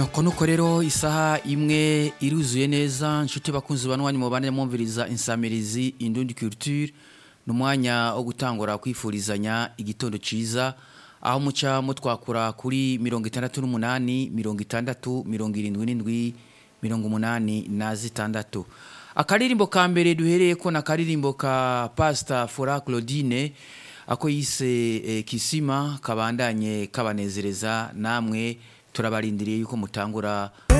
nuko nuko rero isaha imwe iruzuye neza nshuti bakunzi banwanyi mubane mwumviriza insamirizi indundi culture ni umwanya wo gutangura kwifurizanya igitondo ciza aho muca mutwakura kuri mirongo itandatu n'umunani mirongo itandatu mirongo irindwi n'indwi mirongo umunani na zitandatu akaririmbo ka mbere duhereye ko na akaririmbo ka pasita fora claudine ako yise eh, kisima kabandanye kabanezereza namwe turabarindiriye yuko mutangura